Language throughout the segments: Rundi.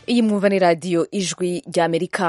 iyi mwumva ni radiyo ijwi ry'amerika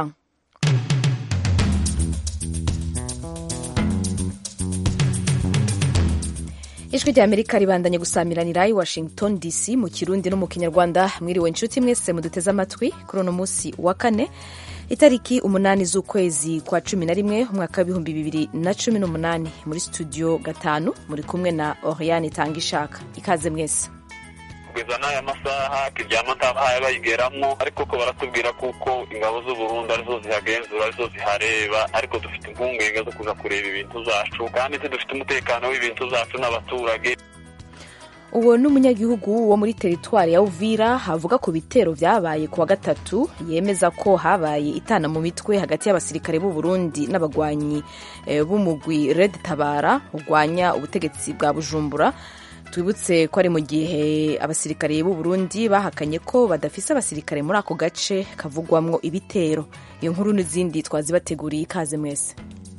ijwi ry'amerika ribandanye gusamiranira i washington dc mu kirundi no mu kinyarwanda mwiriwe inshuti mwese muduteze amatwi kuri uno munsi wa kane itariki umunani z'ukwezi kwa cumi na rimwe umwaka w'ibihumbi bibiri na cumi n'umunani muri studio gatanu muri kumwe na oriane itanga ishaka ikaze mwese kugeza n'aya masaha kiryama ntabahaye bayigeramo ariko ko baratubwira kuko ingabo z'uburundi arizo zihagenzura arizo zihareba ariko dufite impungenge zo kuza kureba ibintu zacu kandi tudufite umutekano w'ibintu zacu n'abaturage uwo ni umunyagihugu wo muri teritwari ya uvira avuga ku bitero byabaye ku wa gatatu yemeza ko habaye itana mu mitwe hagati y'abasirikare b'u Burundi n'abagwanyi b'umugwi red tabara urwanya ubutegetsi bwa bujumbura twibutse ko ari mu gihe abasirikare b'u Burundi bahakanye ko badafise abasirikare muri ako gace kavugwamwo ibitero iyo nkuru n'izindi twazibateguriye ikaze mwese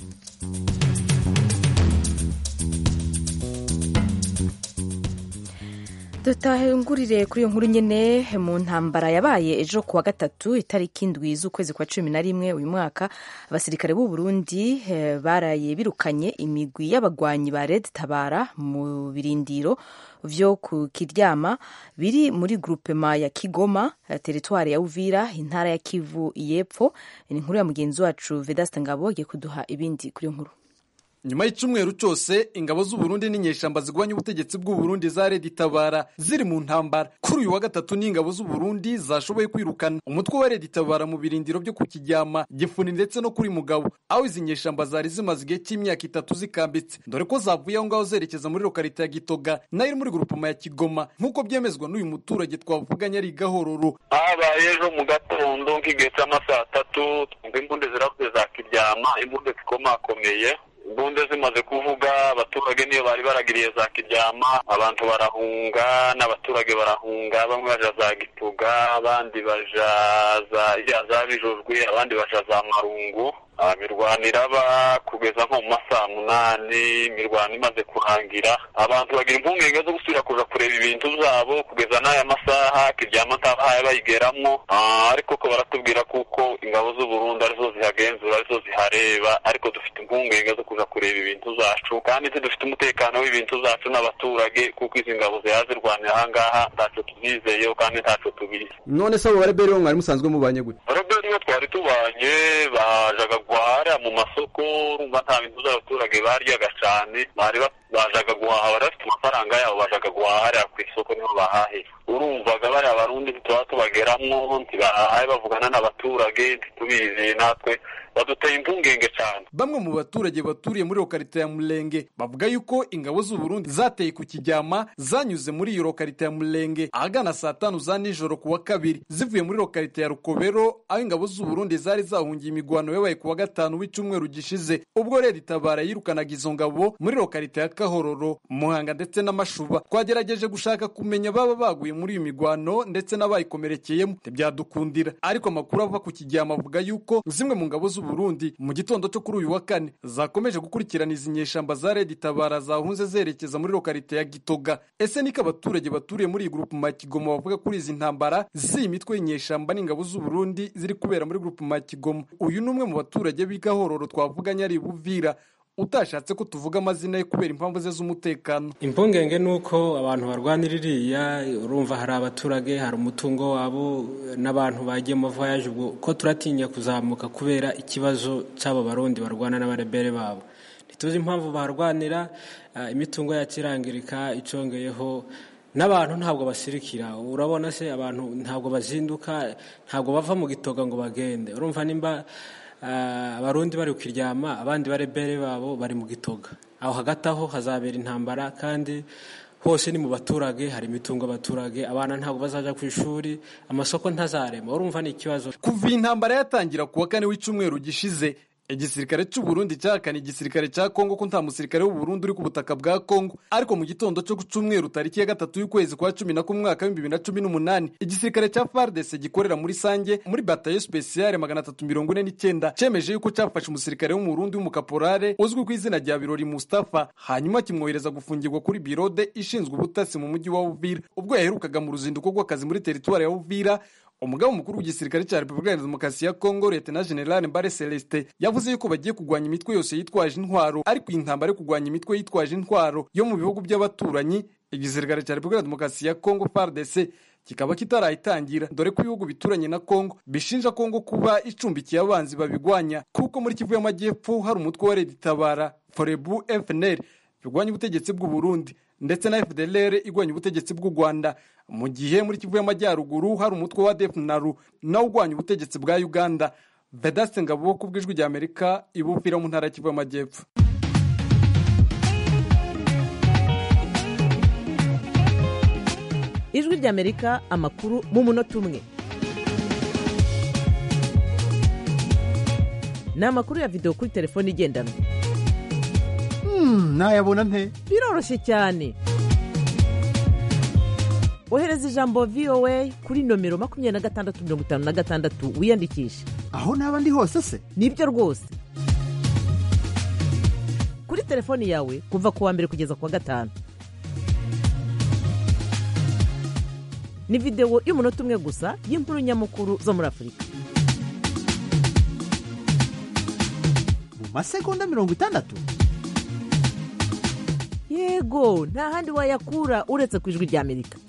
dutahengurire kuri iyo nkuru nyine mu ntambara yabaye ejo kuwa gatatu itariki indwi z'ukwezi kwa cumi na rimwe uyu mwaka abasirikare b'u Burundi baraye birukanye imigwi y'abagwanyi ba Red Tabara mu birindiro vyo ku Kiryama biri muri groupema ya Kigoma teritwari ya Uvira intara ya Kivu y'Epfo ni inkuru ya mugenzi wacu Vedaste Ngabo agiye kuduha ibindi kuri iyo nkuru nyuma y'icumweru cyose ingabo z'uburundi n'inyeshamba zigwanya ubutegetsi bw'uburundi za redi tabara ziri mu ntambara kuri uyu wa gatatu n'ingabo z'uburundi zashoboye kwirukana umutwe wa redi tabara mu birindiro byo ku kijyama gifuni ndetse no kuri mugabo aho izi nyeshamba zari zimaze igihe cy'imyaka itatu zikambitse dore ko zavuye aho ngaho zerekeza muri lokarite ya gitoga nayo iri muri grupoma ya kigoma nk'uko byemezwa n'uyu muturage twavuganye ari gahororo habaye ejo mu gatondo nk'igihe cy'amasaha atatu twumva imbunde ziravuze za kiryama imbunde zikomakomeye imbunde zimaze kuvuga abaturage niyo bari baragiriye za kiryama abantu barahunga n'abaturage barahunga bamwe baja za gituga abandi baja za za bijojwe abandi baja za marungu imirwano iraba kugeza nko mu masaha munani imirwano imaze kurangira abantu bagira impungenge zo gusubira kuja kureba ibintu zabo kugeza n'aya masaha kiryama ntabahaye bayigeramo ariko ko baratubwira kuko ingabo z'uburundi arizo zihagenzura arizo zihareba ariko dufite impungenge zo kuja kureba ibintu zacu kandi tudufite umutekano w'ibintu zacu n'abaturage kuko izi ngabo ziha zirwanira ahangaha ntaco tuzizeyeho kandi ntaco tubizi none se abo bareberi bo mwari musanzwe mubanye gute bareberi bo twari tubanye bajaga guhahira mu masoko urumva nta bintu by'abaturage baryaga cane bari bajaga guhaha bari bafite amafaranga yabo bajaga guhahira ku isoko niho bahahira urumvaga bariya barundi ntituba tubageramwo ntibahaye bavugana n'abaturage ntitubizeye natwe baduteye impungenge cyane bamwe mu baturage baturiye muri lokarite ya murenge bavuga yuko ingabo z'uburundi zateye ku kijyama zanyuze muri iyo lokarite ya murenge ahagana saa tanu za nijoro ku wa kabiri zivuye muri lokarite ya rukobero aho ingabo z'uburundi zari zahungiye imigwano yabaye ku wa gatanu w'icyumweru gishize ubwo rero itabara yirukanaga izo ngabo muri lokarite ya kahororo muhanga ndetse n'amashuba twagerageje gushaka kumenya baba baguye muri iyo migwano ndetse n'abayikomerekeyemo ntibyadukundira ariko amakuru ava ku kijyama avuga yuko zimwe mu ngabo z'uburundi Burundi mu gitondo cyo kuri uyu wa kane zakomeje gukurikirana izi nyeshamba za Red Tabara zahunze zerekeza muri lokarite ya Gitoga ese niko abaturage baturiye muri iyi grupu ma Kigoma bavuga kuri izi ntambara z'iyi mitwe y'inyeshamba n'ingabo z'u Burundi ziri kubera muri grupu ma Kigoma uyu ni umwe mu baturage b'igahororo twavuganye ari Buvira utashatse ko tuvuga amazina ye kubera impamvu ze z'umutekano impungenge ni uko abantu barwanira iriya urumva hari abaturage hari umutungo wabo n'abantu bagiye mu voyage ubwo ko turatinya kuzamuka kubera ikibazo cy'aba barundi barwana n'abarebere babo ntituzi impamvu barwanira imitungo yacu irangirika icongeyeho n'abantu ntabwo basirikira urabona se abantu ntabwo bazinduka ntabwo bava mu gitoga ngo bagende urumva nimba abarundi bari kukiryama abandi barebere babo bari mu gitoga aho hagati aho hazabera intambara kandi hose ni mu baturage hari imitungo abaturage abana ntabwo bazaja ku ishuri amasoko ntazarema urumva ni ikibazo kuva iyi ntambara yatangira ku wa kane w'icyumweru gishize igisirikare cy'u Burundi cyahakana igisirikare cya Kongo ko nta musirikare w'u Burundi uri ku butaka bwa Kongo ariko mu gitondo cyo ku cyumweru tariki ya gatatu y'ukwezi kwa cumi na kumwe mwaka w'ibihumbi bibiri na cumi n'umunani igisirikare cya FARDC gikorera muri Sange muri batayo spesiale magana atatu mirongo ine n'icyenda cyemeje yuko cyafashe umusirikare wo mu Burundi w'umukaporale uzwi ku izina rya Birori Mustafa hanyuma kimwohereza gufungirwa kuri birode ishinzwe ubutasi mu mujyi wa Uvira ubwo yaherukaga mu ruzinduko rw'akazi muri teritwari ya Uvira umugabo mukuru w'igisirikare cya repubulika ya demokarasi ya kongo leta general mbare celestin yavuze yuko bagiye kurwanya imitwe yose yitwaje intwaro ariko iyi ntambara yo kurwanya imitwe yitwaje intwaro yo mu bihugu by'abaturanyi igisirikare cya repubulika ya demokarasi ya kongo fardc kikaba kitarayitangira dore ko ibihugu bituranye na kongo bishinja kongo kuba icumbikiye abanzi babigwanya kuko muri kivu y'amajyepfo hari umutwe wa redi tabara forebu fnr birwanya ubutegetsi bw'u Burundi ndetse na fdlr igwanya ubutegetsi bw'u rwanda mu gihe muri kivu y'amajyaruguru hari umutwe wa defnaru nawo urwanya ubutegetsi bwa uganda vedaste ngabo ku bw'ijwi rya amerika ibupfira mu ntara ya kivu y'amajyepfo ijwi ry'amerika amakuru mu munota umwe ni amakuru ya videwo kuri telefone igendanwa nayabona nte biroroshye cyane ohereza ijambo voa kuri nomero makumyabiri na gatandatu mirongo itanu na gatandatu wiyandikishe aho naba ndi hose se nibyo rwose kuri telefoni yawe kuva ku wa mbere kugeza ku wa gatanu ni videwo y'umunota umwe gusa y'inkuru nyamukuru zo muri afurika mu masegonda mirongo itandatu yego nta handi wayakura uretse ku ijwi ry'amerika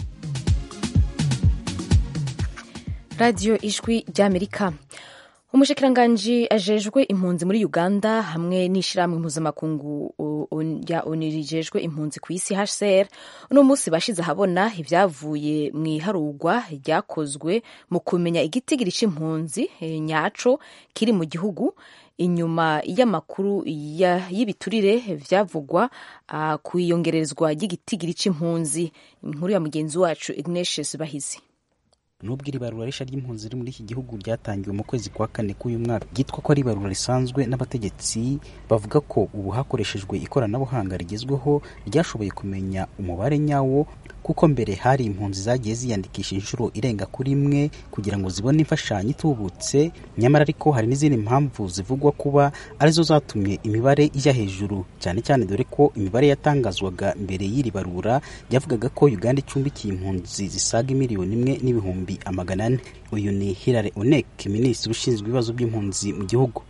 radiyo ijwi ry'amerika umushikiranganji ajejwe impunzi muri uganda hamwe n'ishyirahamwe mpuzamakungu rya oni rijejwe impunzi ku isi hcr uno munsi bashize ahabona ibyavuye mu iharurwa ryakozwe mu kumenya igitigiri cy'impunzi nyaco kiri mu gihugu inyuma y'amakuru y'ibiturire byavugwa ku iyongerezwa ry'igitigiri cy'impunzi inkuru ya mugenzi wacu ignatius bahizi nubwo iri barura risha ry'impunzi riri muri iki gihugu ryatangiwe mu kwezi kwa kane k'uyu mwaka ryitwa ko ari ibarura risanzwe n'abategetsi bavuga ko ubu hakoreshejwe ikoranabuhanga rigezweho ryashoboye kumenya umubare nyawo kuko mbere hari impunzi zagiye ziyandikisha inshuro irenga kuri imwe kugira ngo zibone imfashanyo itubutse nyamara ariko hari n'izindi mpamvu zivugwa kuba arizo zatumye imibare ijya hejuru cyane cyane dore ko imibare yatangazwaga mbere y'iri barura yavugaga ko uganda icumbikiye impunzi zisaga miliyoni imwe n'ibihumbi amagana ane uyu ni hilary onek minisitiri ushinzwe ibibazo by'impunzi mu gihugu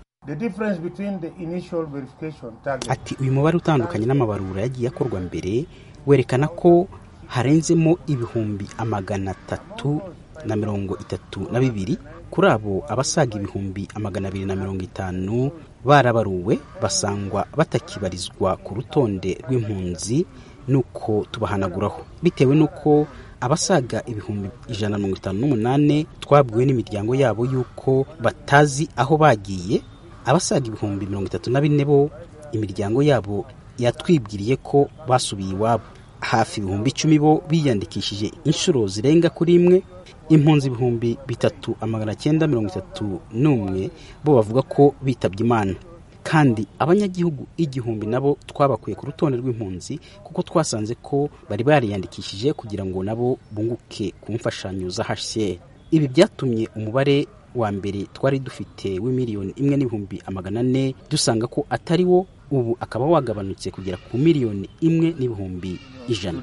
ati uyu mubare utandukanye n'amabarura yagiye akorwa mbere werekana ko harenzemo ibihumbi amagana atatu na mirongo itatu na bibiri kuri abo abasaga ibihumbi amagana abiri na mirongo itanu barabaruwe basangwa batakibarizwa ku rutonde rw'impunzi nuko tubahanaguraho bitewe n'uko abasaga ibihumbi ijana na mirongo itanu n'umunani twabwiwe n'imiryango yabo y'uko batazi aho bagiye abasaga ibihumbi mirongo itatu na bine bo imiryango yabo yatwibwiriye ko basubiye iwabo hafi ibihumbi icumi bo biyandikishije inshuro zirenga kuri imwe impunzi ibihumbi bitatu amagana cyenda mirongo itatu n'umwe bo bavuga ko bitabye imana kandi abanyagihugu igihumbi nabo twabakuye ku rutonde rw'impunzi kuko twasanze ko bari bariyandikishije kugira ngo nabo bunguke ku mfashanyo za hcr ibi byatumye umubare wa mbere twari dufite w'imiliyoni imwe n'ibihumbi amagana ane dusanga ko atari wo ubu akaba wagabanutse kugera ku miliyoni imwe n'ibihumbi ijana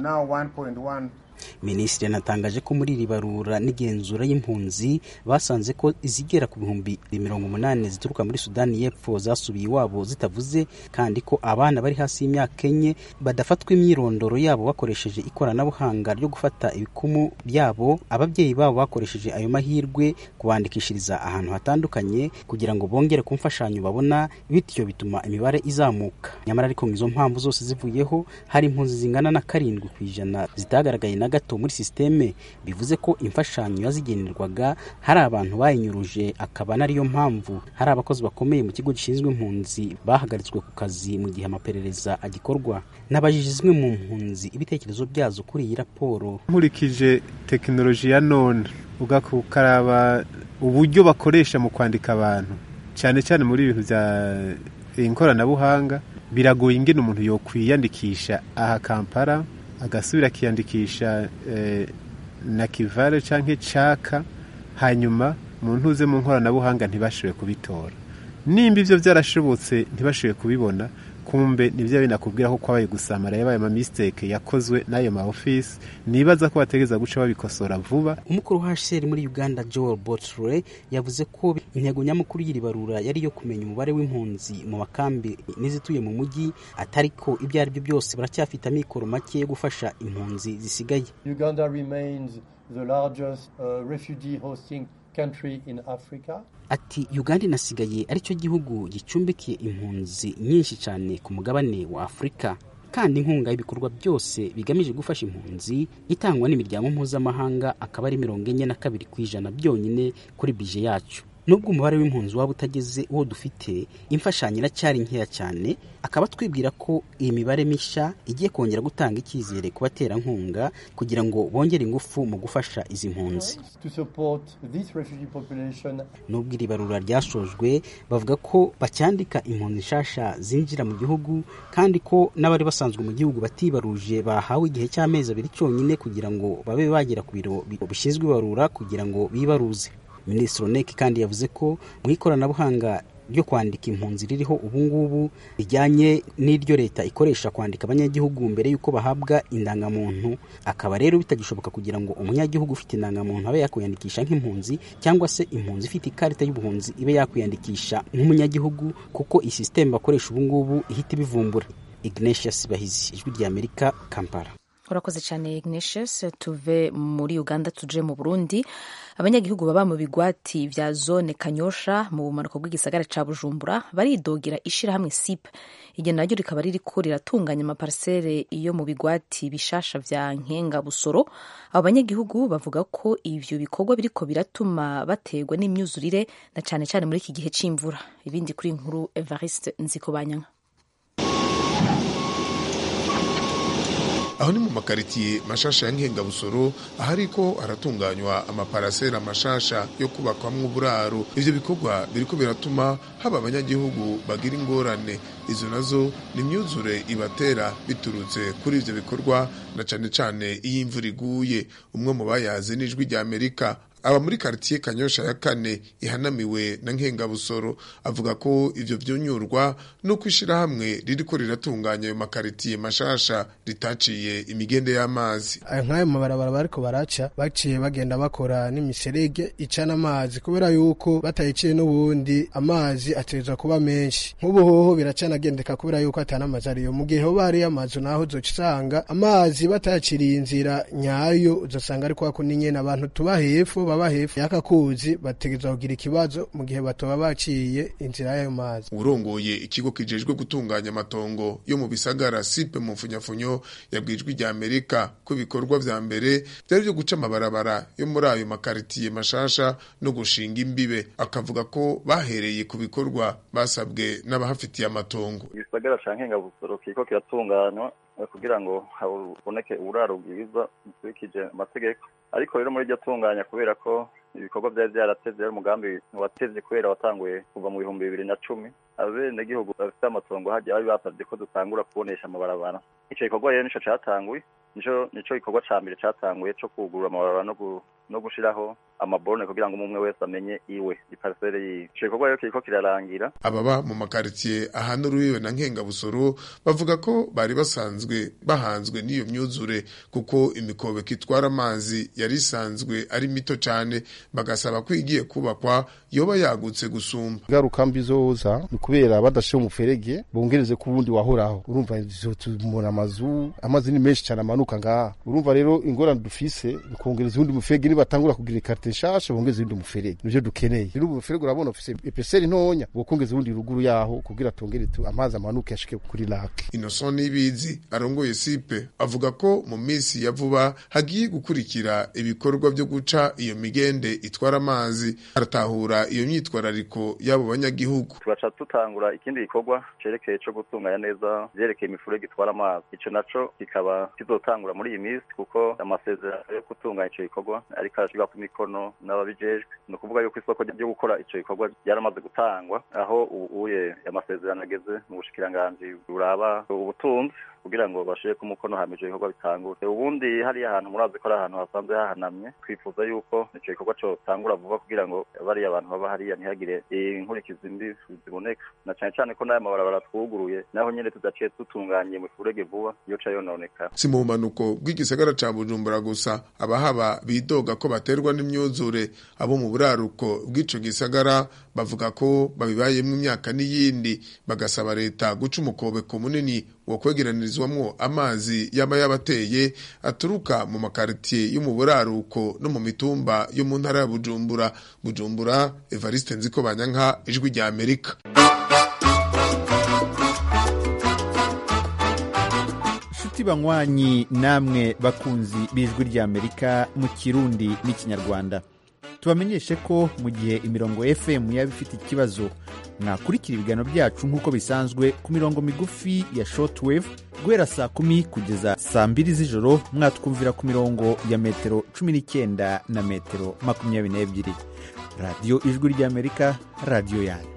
minisitiri anatangaje ko muri iri barura n'igenzura y'impunzi basanze ko izigera ku bihumbi mirongo umunani zituruka muri sudani y'epfo zasubiye iwabo zitavuze kandi ko abana bari hasi y'imyaka enye badafatwa imyirondoro yabo bakoresheje ikoranabuhanga ryo gufata ibikumu byabo ababyeyi babo bakoresheje ayo mahirwe kubandikishiriza ahantu hatandukanye kugira ngo bongere ku mfashanyo babona bityo bituma imibare izamuka nyamara ariko izo mpamvu zose zivuyeho hari impunzi zingana na karindwi ku ijana zitagaragaye na gato muri sisiteme bivuze ko imfashanyo yazigenerwaga hari abantu bayinyuruje akaba nariyo mpamvu hari abakozi bakomeye mu kigo gishinzwe impunzi bahagaritswe ku kazi mu gihe amaperereza agikorwa n'abajije zimwe mu mpunzi ibitekerezo byazo kuri iyi raporo nkurikije tekinoloji ya none ugakaraba uburyo bakoresha mu kwandika abantu cyane cyane muri ibintu bya ikoranabuhanga biragoye ingene umuntu yokwiyandikisha aha kampala agasubira akiyandikisha na kivare cyangwa caka hanyuma mu ntuze mu nkoranabuhanga ntibashoboye kubitora nimba ibyo byarashobotse ntibashoboye kubibona kumbe nivyo binakubwira ko kwabaye gusamara yabaye ama mistake yakozwe n'ayo ma office nibaza ko bategeza guca babikosora vuba umukuru wa HCR muri Uganda Joel Botre yavuze ko intego nyamukuru y'iri barura yari yo kumenya umubare w'impunzi mu makambi n'izituye mu mujyi atariko ibyo ari byo byose baracyafite amikoro make yo gufasha impunzi zisigaye Uganda remains the largest uh, refugee hosting country in Africa. ati uganda inasigaye aricyo gihugu gicumbikiye impunzi nyinshi cyane ku mugabane wa afurika kandi inkunga y'ibikorwa byose bigamije gufasha impunzi itangwa n'imiryango mpuzamahanga akaba ari mirongo enye na kabiri ku ijana byonyine kuri bije yacu nubwo umubare w'impunzi waba utageze uwo dufite imfashanyo iracyari nkeya cyane akaba twibwira ko iyi mibare mishya igiye kongera gutanga icyizere ku baterankunga kugira ngo bongere ingufu mu gufasha izi mpunzi To support this refugee population nubwo iri barura ryashojwe bavuga ko bacyandika impunzi nshasha zinjira mu gihugu kandi ko n'abari basanzwe mu gihugu batibaruje bahawe igihe cy'amezi abiri cyonyine kugira ngo babe bagera ku biro bishinzwe ibarura kugira ngo bibaruze minisitiri oneki kandi yavuze ko mu ikoranabuhanga ryo kwandika impunzi ririho ubu ngubu rijyanye n'iryo leta ikoresha kwandika abanyagihugu mbere y'uko bahabwa indangamuntu akaba rero bitagishoboka kugira ngo umunyagihugu ufite indangamuntu abe yakwiyandikisha nk'impunzi cyangwa se impunzi ifite ikarita y'ubuhunzi ibe yakwiyandikisha nk'umunyagihugu kuko iyi sisiteme bakoresha ubu ngubu ihita ibivumbura ignatius bahizi ijwi ry'amerika kampala urakoze cyane ignatius tuve muri uganda tuje mu burundi abanyagihugu baba mu bigwati vya zone kanyosha mu bumanuko bw'igisagara ca bujumbura baridogera ishirahamwe sip iryo naryo rikaba ririko riratunganya amaparisere yo mu bigwati bishasha vya nkenga busoro abo banyagihugu bavuga ko ivyo bikorwa biriko biratuma bategwa n'imyuzurire na cane cane muri iki gihe c'imvura ibindi kuri nkuru evariste nzikobanyanka aho ni mu makaritiye mashasha ya nkengabusoro ahariko haratunganywa amaparasera mashasha yo kubakwamwo uburaro ivyo bikorwa biriko biratuma haba abanyagihugu bagira ingorane izo nazo ni imyuzure ibatera biturutse kuri ivyo bikorwa na cane cane iyo imvura iguye umwe mu bayazi n'ijwi rya amerika aba muri karitiye kanyosha ya kane ihanamiwe na nkengabusoro avuga ko ivyo vyunyurwa nuko ishirahamwe ririko riratunganya ayo makaritiye mashasha ritaciye imigende y'amazi nk'ayo mabarabara bariko baraca baciye bagenda bakora n'imiserege icana amazi kubera yuko batayiciye n'ubundi amazi ateza kuba menshi nk'ubu hoho biracanagendeka kubera yuko atana amazi ariyo mu gihe hoba hariyo amazu naho uzoca usanga amazi batayaciriye inzira nyayo uzosanga ariko hako nyene abantu tuba hepfo baba hepfo y'aka kuzi bategerezwa kugira ikibazo mu gihe batoba baciye inzira y'ayo mazi urongoye ikigo kijejwe gutunganya amatongo yo mu bisagara sipe mu mfunyafunyo yabwijwe rya amerika ko ibikorwa vya mbere vyari vyo guca amabarabara yo muri ayo makaritiye mashasha no gushinga imbibe akavuga ko bahereye ku bikorwa basabwe n'abahafitiye amatongo igisagara ca nkengabusoro kiriko kiratunganywa kugira ngo haboneke uburaro bwiza bukurikije amategeko ariko rero muri iryo tunganya kubera ko ibikorwa byari byaratevye ari umugambi watevye kubera watanguye kuva mu bihumbi bibiri na cumi abenegihugu bafite amatongo hagiye bari basavye ko dutangura kubonesha amabarabara ico gikorwa rero nico catanguye nico nico gikorwa ca mbere catanguye co kugurura amabarabara no no gushiraho amaborone kugira ngo umwe wese amenye iwe iparisere yiwe ico gikorwa rero kiriko kirarangira ababa mu makaritiye ahana urubibe na nkengabusoro bavuga ko bari basanzwe bahanzwe n'iyo myuzure kuko imikobeko itwara amazi yari isanzwe ari mito cane bagasaba ko igiye kubakwa yoba yagutse gusumba ingaruka mbi zoza ni kubera badashiye umuferege bongereze ku wundi wahoraho urumva tubona amazu amazi ni menshi cyane amanuka ngaha urumva rero ingorane dufise ni kongereza uwundi muferege nibatangura kugira ikarite nshasha bongeze uwundi muferege nivyo dukeneye rero ubu muferege urabona ufise epeseri ntonya bokongeza uwundi ruguru yaho kugira tongere amazi amanuke ashike kuri lake Innocent Nibizi arongoye sipe avuga ko mu minsi ya vuba hagiye gukurikira ibikorwa byo guca iyo migende itwara amazi aratahura iyo myitwarariko y'abo banyagihugu turaca tutangura ikindi gikorwa cerekeye co gutunganya neza vyerekeye imifurege itwara amazi ico naco kikaba kizotangura muri iyi minsi kuko amasezerano yo gutunganya ico gikorwa ariko arashirwa ku mikono n'ababijejwe ni ukuvuga yuko isoko ryo gukora ico gikorwa ryaramaze gutangwa aho ubuye amasezerano ageze mu bushikiranganji buraba ubutunzi kugira ngo bashire ku mukono hama ivyo bikorwa bitangure ubundi hariya hantu murazi ko ari ahantu hasanzwe hahanamye twifuza yuko ico gikorwa cotangura vuba kugira ngo bariya abantu baba hariya ntihagire inkurikizi mbi ziboneka na cane cane ko n'aya mabarabara twuguruye naho nyene tudaciye dutunganye mu furege vuba yoca yononekara si mu bumanuko bw'igisagara ca bujumbura gusa abahaba bidoga ko baterwa n'imyuzure abo mu buraruko bw'ico gisagara bavuga ko babibayemwo imyaka n'iyindi bagasaba leta guca umukobeko munini wo kwegeranirizwamwo amazi yaba yabateye aturuka mu makaritiye yo mu buraruko no mu mitumba yo mu ntara ya bujumbura bujumbura evariste nziko banyanka ijwi rya amerika nshuti banywanyi namwe bakunzi b'ijwi ry'amerika mu kirundi n'ikinyarwanda tubamenyeshe ko mu gihe imirongo fm yaba ifite ikibazo mwakurikira ibiganiro byacu nk'uko bisanzwe ku mirongo migufi ya shortwave guhera saa kumi kugeza saa mbiri z'ijoro mwatwumvira ku mirongo ya metero cumi n'icyenda na metero makumyabiri n'ebyiri radiyo ijwi ry'amerika radiyo yanyu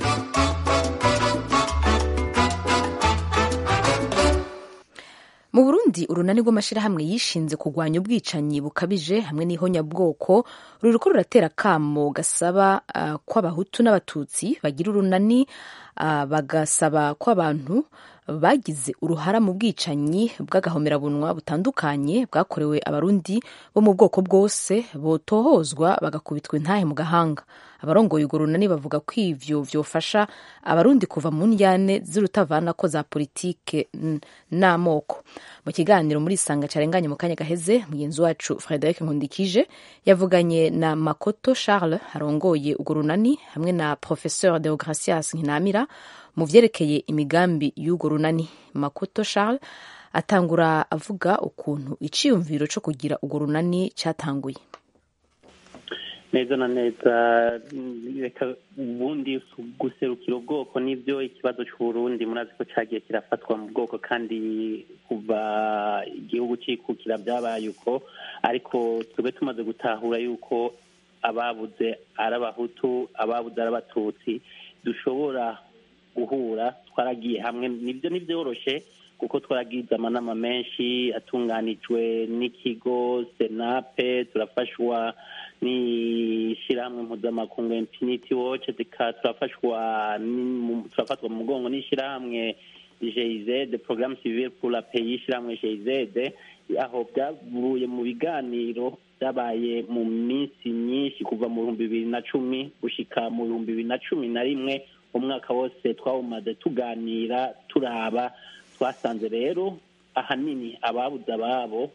mu burundi urunani rw'amashyirahamwe yishinze kurwanya ubwicanyi bukabije hamwe n'ihonyabwoko ruriko ruratera akamo gasaba uh, ko abahutu n'abatutsi bagira urunani uh, bagasaba ko abantu bagize uruhara mu bwicanyi bw'agahomerabunwa butandukanye bwakorewe abarundi bo mu bwoko bwose botohozwa bagakubitwa intahe mu gahanga abarongoye urwo runani bavuga ko ivyo vyofasha abarundi kuva mu njyane z'urutavanako za politike n'amoko mu kiganiro muri isanga carenganye mu kanya gaheze mugenzi wacu frederic nkundikije yavuganye na makoto charles arongoye urwo runani hamwe na professeur deogracias nkinamira mu vyerekeye imigambi y'urwo runani makoto charles atangura avuga ukuntu iciyumviro co kugira urwo runani catanguye neza na neza reka ubundi guserukira ubwoko nibyo ikibazo cy'uburundi murazi ko cyagiye kirafatwa mu bwoko kandi kuva igihugu cyikukira byabaye uko ariko tube tumaze gutahura yuko ababuze ari abahutu ababuze ari abatutsi dushobora guhura twaragiye hamwe nibyo ntibyoroshe kuko twaragize amanama menshi atunganijwe n'ikigo senape turafashwa n'ishyirahamwe mpuzamakungu infinity watch turafashwa turafatwa mu mugongo n'ishyirahamwe jeyizede porogaramu civile pour la pays ishyirahamwe jeyizede aho byavuye mu biganiro byabaye mu minsi myinshi kuva mu bihumbi bibiri na cumi gushika mu bihumbi bibiri na cumi na rimwe umwaka wose twawumaze tuganira turaba twasanze rero ahanini ababuze ababo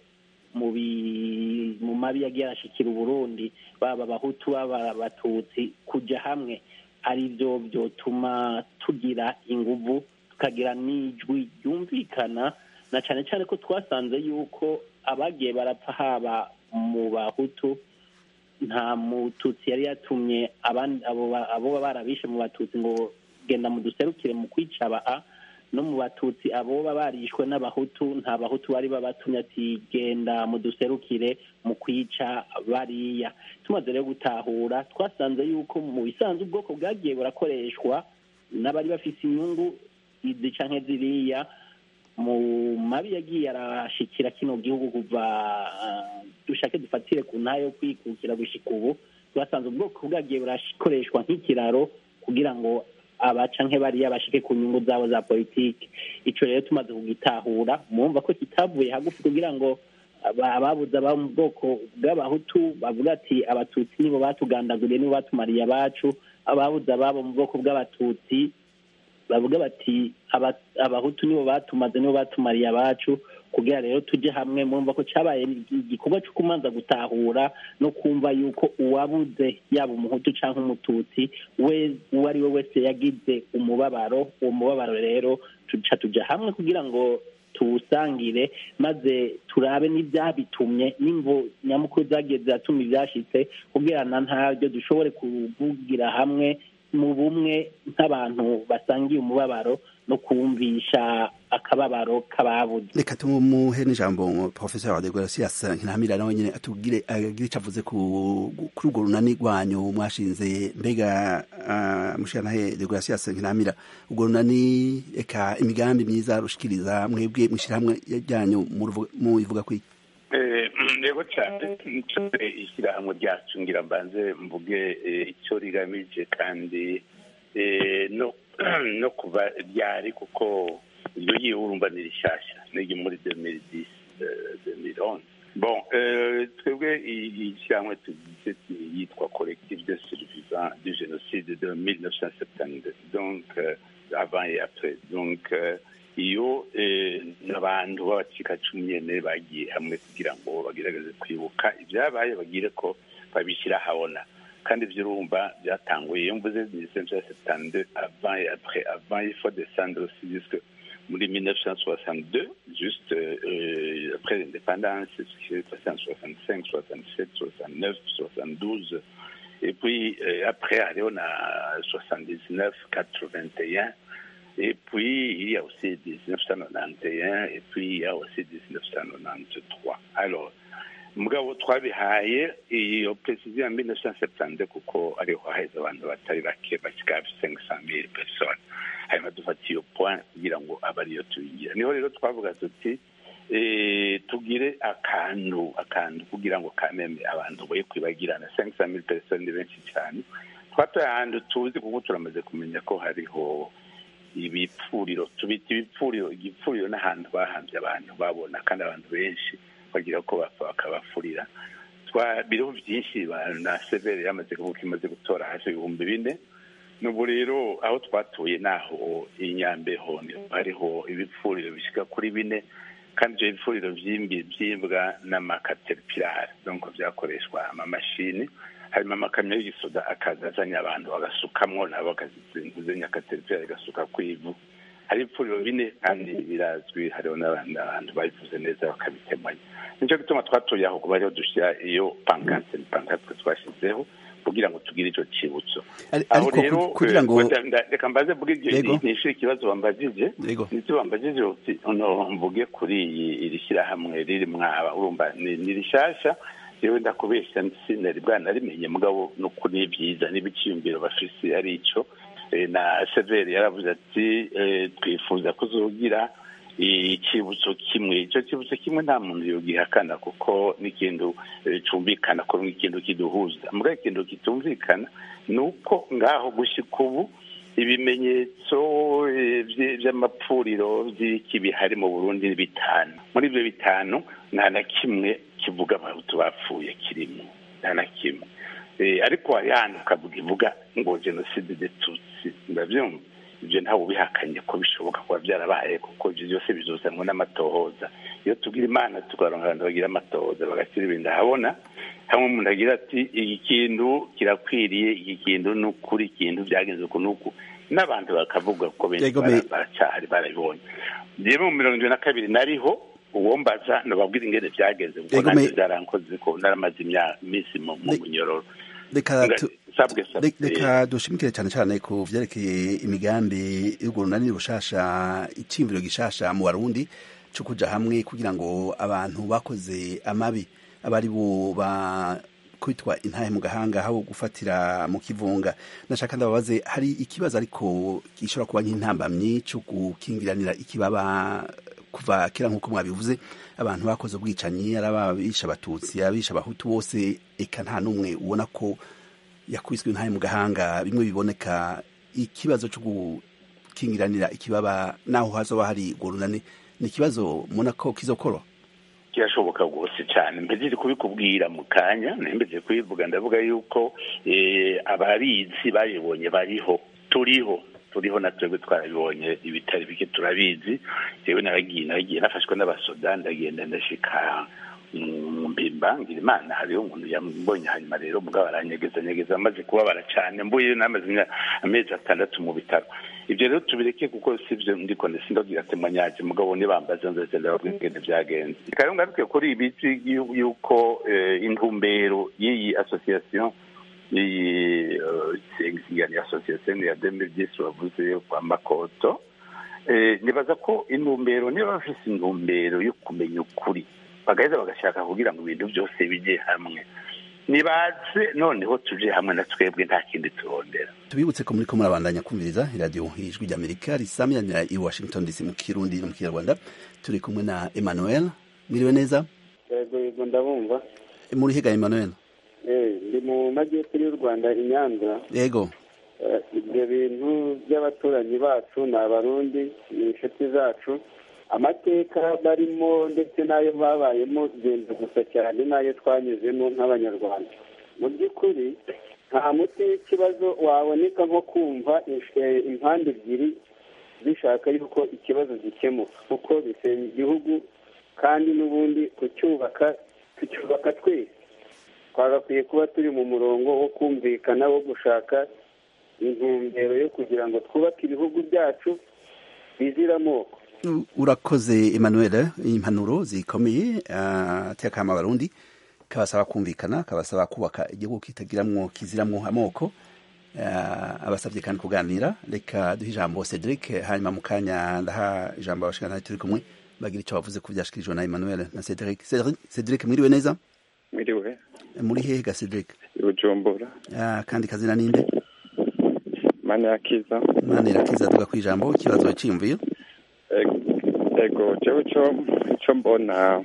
mu mabi yagiye arashikira uburundi baba abahutu baba abatutsi kujya hamwe ari byo byotuma tugira inguvu tukagira n'ijwi ryumvikana na cyane cyane ko twasanze yuko abagiye barapfa haba mu bahutu nta mututsi yari yatumye abo barabishe mu batutsi ngo genda muduserukire mu kwica aba no mu batutsi abo barishwe n'abahutu nta bahutu bari babatumye ati genda muduserukire mu kwica bariya tumaze rero gutahura twasanze yuko mu bisanzwe ubwoko bwagiye burakoreshwa n'abari bafise inyungu izi canke ziriya mu mabi yagiye arashikira kino gihugu kuva dushake dufatire ku ntayo yo kwikukira gushika ubu twasanze ubwoko bwagiye burakoreshwa nk'ikiraro kugira ngo abaca nk'ebariya bashike ku nyungu zabo za politiki ico rero tumaze kugitahura mumva ko kitavuye hagufi kugira ngo ababuze aba mu bwoko bw'abahutu bavuga ati abatutsi nibo batugandaguriye nibo batumariye abacu ababuze ababo mu bwoko bw'abatutsi bavuga bati abahutu nibo batumaze nibo batumariye abacu kugira rero tujye hamwe murumva ko cyabaye igikorwa cyo kumanza gutahura no kumva yuko uwabuze yaba umuhutu cyangwa umututsi we uwo ari we wese yagize umubabaro uwo mubabaro rero tuca tujya hamwe kugira ngo tuwusangire maze turabe n'ibyabitumye n'imvo nyamukuru zagiye ziratuma ibyashyitse kugira na ntabyo dushobore kuvugira hamwe mu bumwe nk'abantu basangiye umubabaro no kumvisha akababaro k'ababuze reka tumuhe n'ijambo professor wa degracias nkinamira nawe nyine atubwire agire icyo avuze ku- kuri urwo runani rwanyu mwashinze mbega uh, mushikanahe degracias nkinamira urwo runani eka imigambi myiza rushikiriza mwebwe mwishirahamwe ryanyu muruvu- muyivuga kwiki Eh, yego cyane nsore ishyirahamwe ryacu ngira mbanze mvuge eh, icyo rigamije kandi eh, no no kuva ryari kuko iryo yiwe urumva ni rishyashya n'iryo muri 2010 eh, 2011 bon euh, twebwe i- ishyirahamwe tugize ti- yitwa collectif de survivants du génocide de 1972 donc euh, avant et après donc euh, iyo eh, n'abantu b'abacikacumu nyene bagiye hamwe kugira ngo bagerageze kwibuka ibyabaye bagire ko babishyira habona kandi ibyo urumva byatanguye iyo mvuze minisiteri setande avant et après avant il faut descendre aussi jusque muri 1962 juste euh, après l'indépendance ce qui s'est passé en 65 67 69 72 et puis euh, après aller on a 79 81 et puis, il y a aussi 1991 et puis il y a aussi 1993. Alors, mugabo twabihaye iyo perezida ya 1970 kuko ariho haheze abantu batari bake bashyika hafi 500,000 personnes hanyuma dufata iyo point kugira ngo abe ariyo tuyigira niho rero twavuga tuti eh, tugire akantu akantu kugira ngo kameme abantu boye kwibagirana 500,000 personnes ni benshi cyane twatoye ahantu tuzi kuko turamaze kumenya ko hariho ibipfuriro tubita ibipfuriro igipfuriro n'ahantu bahambye abantu babona kandi abantu benshi bagira ko bapfa bakabafurira twa biriho byinshi ba- na severe yamaze kuvuga imaze gutora hafi ibihumbi bine n'ubu rero aho twatuye naho inyambeho niho hariho ibipfuriro bishyika kuri bine kandi ibyo bipfuriro by'imbi byimbwa n'amakateripirari donc byakoreshwa amamashini hanyuma amakamyo y'igisoda akaza azanye abantu bagasukamwo nabo bakazizenya akateripirari gasuka ku ivu hari ibipfuriro bine kandi birazwi hariho n'abandi abantu babivuze neza bakabitemanya nicyo gituma twatuye aho kuba ariho dushyira iyo pankarte pankarte twashyizeho kugira ngo tugire icyo cyibutso Ari- aho ariko rero ku- kugira ngo- eh, nda- nda- reka mbaze mvuge iryo Yego. nishyure ikibazo wambajije Yego. ndetse wambajije uti ono mvuge kuri iyi iri shyirahamwe riri mwaba urumva ni ni rishyashya yewe ndakubeshya sinari bwanarimenye mugabo ni ukuri ni byiza n'ibiciyumviro bafise ari icyo Eh, na severi yaravuze ati eh, twifuza kuzogira icyibutso kimwe icyo cyibutso kimwe nta muntu yogihakana kuko n'ikintu eh, cumvikana ko n'ikintu kiduhuza mbwa ikintu kitumvikana ni uko ngaho gushyika ubu ibimenyetso eh, vye- vy'amapfuriro vy'iki bihari mu burundi ni bitanu muri ivyo bitanu nta na kimwe kivuga abahutu bapfuye kirimo nta na kimwe Eh, ariko hari handi ukavuga ivuga ngo jenoside de tutsi ndavyumva ivyo ntawe ubihakanye ko bishoboka kuba byarabaye kuko ivyo byose bizuzanwa n'amatohoza iyo tugira imana tukaronka abantu bagira amatohoza bagashyira ibintu ahabona hamwe umuntu agira ati iki kintu kirakwiriye iki kintu ni ukuri ikintu byagenze uku n'uku n'abantu bakavuga ko benshi Yego, bara- me- baracyahari barabibonye jewe mu mirongo ibiri na kabiri nariho uwombaza nababwira ingene byagenze kuko Yego, nanjye me- byarankoze ko naramaze imya- iminsi mu mu munyororo reka Nga- tu- sabwe sabwe Re- reka dushimikire cyane cyane ku vyerekeye imigambi y'urwo runani rushasha iciyumviro gishasha mu barundi co kuja hamwe kugira ngo abantu bakoze amabi abari bo ba kwitwa intahe mu gahanga habo gufatira mu kivunga nashaka ndababaze hari ikibazo ariko gishobora kuba nk'intambamyi co gukingiranira ikibaba kuva kera nk'uko mwabivuze abantu bakoze ubwicanyi ari ababisha abatutsi abisha abahutu bose eka nta n'umwe ubona ko yakubiswe intahe mu gahanga bimwe biboneka ikibazo cyo gukingiranira ikibaba naho hazoba hari urwo runani ni ikibazo mubona ko kizokora kirashoboka rwose cyane mbese kubikubwira mu kanya mbese kubivuga ndavuga yuko eh, ababizi babibonye bariho turiho turiho na twebwe twarabibonye ibitari bike turabizi yewe naragiye naragiye nafashwe n'abasoda ndagenda ndashika mu mbimba ngira imana hariho umuntu yambonye hanyuma rero mugabo aranyegeza nyegeza amaze kubabara cyane mbuye namaze imya- amezi atandatu mu bitaro ibyo rero tubireke kuko sivyo ndiko sindagira temanyaje mugabo nibambaza nzose ndababwira ingene byagenze reka ngaruke kuri ibi yu- yuko eh, intumbero y'iyi association iyi eh, ingani association ya 2010 bavuze yo kwa makoto Eh, nibaza ko intumbero niba bafise intumbero yo kumenya ukuri bagaheza bagashaka kugira ngo ibintu byose bijye hamwe nibaze noneho tuje hamwe na twebwe nta kindi turondera tubibutse ko muri ko murabandanya kumviriza iradiyo ijwi ry'amerika risamyanira i washington dc mu kirundi no mu kinyarwanda turi kumwe na emmanuel mwiriwe neza yego yego ndabumva muri higa emmanuel Eh, ndi mu majyepfo y'u rwanda i nyanza yego Eh, ibyo bintu by'abaturanyi bacu ni abarundi ni inshuti zacu amateka barimo ndetse n'ayo babayemo genda gusa cyane n'ayo twanyuzemo nk'abanyarwanda mu by'ukuri nta muti w'ikibazo waboneka nko kumva eh, impande ebyiri zishaka yuko ikibazo gikemuka kuko bisenya igihugu kandi n'ubundi kucyubaka tucyubaka twese twagakwiye kuba turi mu murongo wo kumvikana wo gushaka intumbero yo kugira ngo twubake ibihugu byacu bizira amoko U- urakoze emmanuel impanuro zikomeye ah, tekama abarundi kabasaba kumvikana kabasaba kubaka igihugu kitagiramwo kiziramwo amoko Ah, abasabye kandi kuganira reka duhe ijambo cedric hanyuma mu kanya ndaha ijambo abashikana turi kumwe bagira icyo bavuze ku byashikirijwe na emmanuel na cedric Cedric- cedric mwiriwe neza mwiriwe muri hehe ga cedric i bujumbura Ah, kandi kazina ninde mana yakiza mwana irakiza duga ku ijambo ikibazo cyiyumviye Ego- ego jewe co co mbona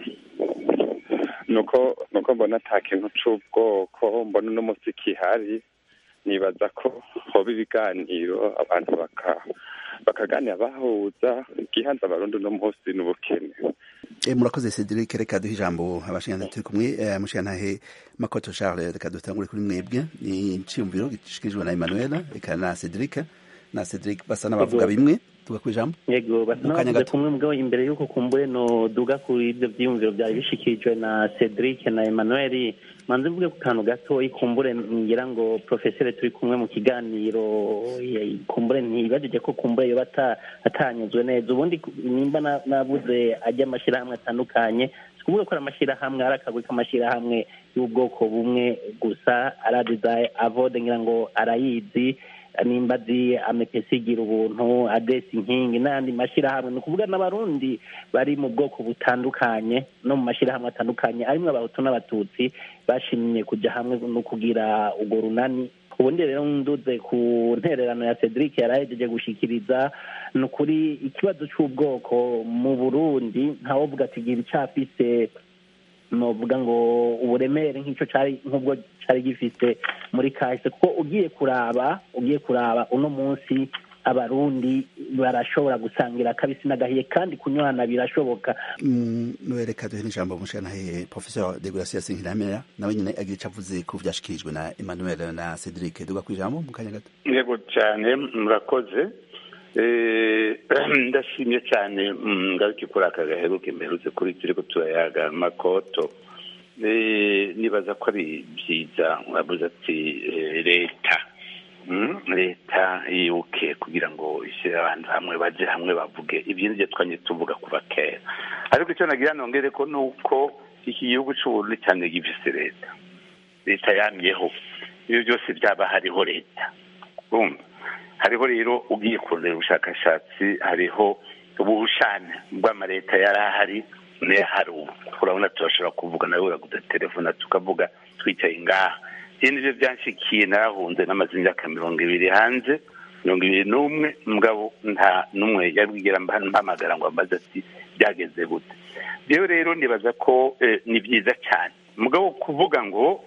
nuko nuko mbona ata kintu c'ubwoko mbona uno musi kihari nibaza ko hoba ibiganiro abantu baka bakaganira bahuza igihanza abarundi uno munsi n'ubukene E, murakoze Cedric reka duhe ijambo abashingantahe turi kumwe eh, mushingantahe Makoto Charles reka dutangure kuri mwebwe ni iciyumviro gishikirijwe na Emmanuel reka na Cedric na Cedric basa n'abavuga Yego. bimwe tuga ku ijambo yego basa Mu kanya n'abavuze gato. kumwe mugabo imbere y'uko kumbure no duga kuri ibyo byiyumviro byari bishikirijwe na cedric na emmanuel manze mvuge ku kantu gato ikumbure ngira ngo profesere turi kumwe mu kiganiro eh, kumbure ntibajije ko kumbure yoba ata- atanyuzwe neza ubundi ku- nimba na- nabuze ajya amashyirahamwe atandukanye sikuvuga ko ari amashyirahamwe ari akagwi k'amashyirahamwe y'ubwoko bumwe gusa aradiza avode ngira ngo arayizi nimba azi amepesi igira ubuntu adesi inkingi n'ayandi mashyirahamwe ni ukuvuga n'abarundi bari mu bwoko butandukanye no mu mashyirahamwe atandukanye arimo abahutu n'abatutsi bashimye kujya hamwe no kugira urwo runani ubundi rero nduze ku ntererano ya cedric yarahejeje gushikiriza ni ukuri ikibazo cy'ubwoko mu burundi ntawovuga ati gira icyafise novuga ngo uburemere nk'icyo cyari nk'ubwo cyari gifite muri kahise kuko ugiye kuraba ugiye kuraba uno munsi abarundi barashobora gusangira akabisi n'agahiye kandi kunywana birashoboka Mm, reka duhe n'ijambo mushingantahe Professor de Gracia Sinkiramera nawe nyine agira icyo avuze ku byashikirijwe na Emmanuel na Cedric duga ku ijambo mu kanya gato yego cyane murakoze Eh, ndashimye cyane mm, ngaruke kuri aka gaheruke mperutse kuri turi ko turayaga makoto Eh, nibaza ko ari byiza wabuze ati eh, leta Mm, leta yibuke kugira ngo ishyire abantu hamwe baje hamwe bavuge ibyo nibyo twanye tuvuga kuva kera ariko icyo nagira nongere ko ni uko iki gihugu cy'uburundi cyane gifise leta leta yamyeho ibyo byose byaba hariho leta urumva hariho rero ugiye kurondera ubushakashatsi hariho ubushane bw'amaleta yari ahari n'ahari ubu urabona turashobora kuvuga nawe uraguza telefone tukavuga twicaye ngaha ibi nibyo byanshikiye narahunze n'amaze imyaka mirongo ibiri hanze mirongo ibiri n'umwe mugabo nta n'umwe yabwigera mpamagara ngo ambaze ati byageze gute rero rero nibaza ko eh, ni byiza cyane mugabo kuvuga ngo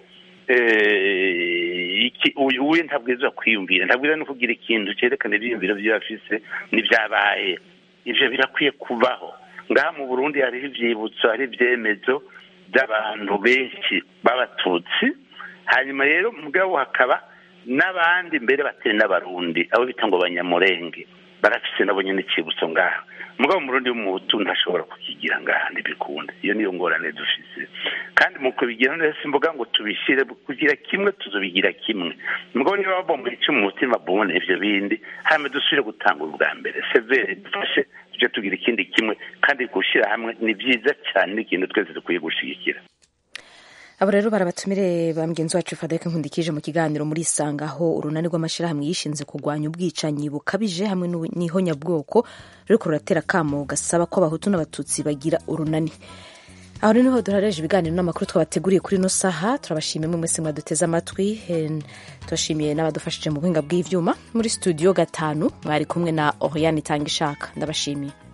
eh, iki uyu uyu ntabwirizwa kwiyumvira ntabwirizwa no kugira ikintu cyerekana ibyiyumviro byo afise n'ibyabaye ivyo birakwiye kubaho ngaha mu burundi hariho ivyibutso hari ibyemezo by'abantu benshi b'abatutsi hanyuma rero mugabo hakaba n'abandi mbere batari n'abarundi abo bita ngo banyamurenge barafise nabo nyene icibutso ngaha mugabo umurundi w'umuhutu ntashobora kukigira ngaha ntibikunda iyo niyo ngorane dufise kandi mu kubigira neza simvuga ngo tubishyire kugira kimwe tuzobigira kimwe mugabo niba babomba ico mu mutima bubone ivyo bindi hanyuma dusubire gutangura ubwa mbere severe dufashe tuje tugira ikindi kimwe kandi gushyira hamwe ni byiza cyane n'ikintu twese dukwiye gushigikira abo rero barabatumire ba mugenzi wacu fadeke nkundikije mu kiganiro muri isanga aho urunani rw'amashyirahamwe yishinze kurwanya ubwicanyi bukabije hamwe n'ihonyabwoko ruriko ruratera akamo gasaba ko abahutu n'abatutsi bagira urunani aho rero niho duhareje ibiganiro n'amakuru twabateguriye kuri ino saha turabashimiye mwe mwese mwaduteze amatwi turashimiye n'abadufashije mu buhinga bw'ivyuma muri studio gatanu mwari kumwe na oriane itanga ishaka ndabashimiye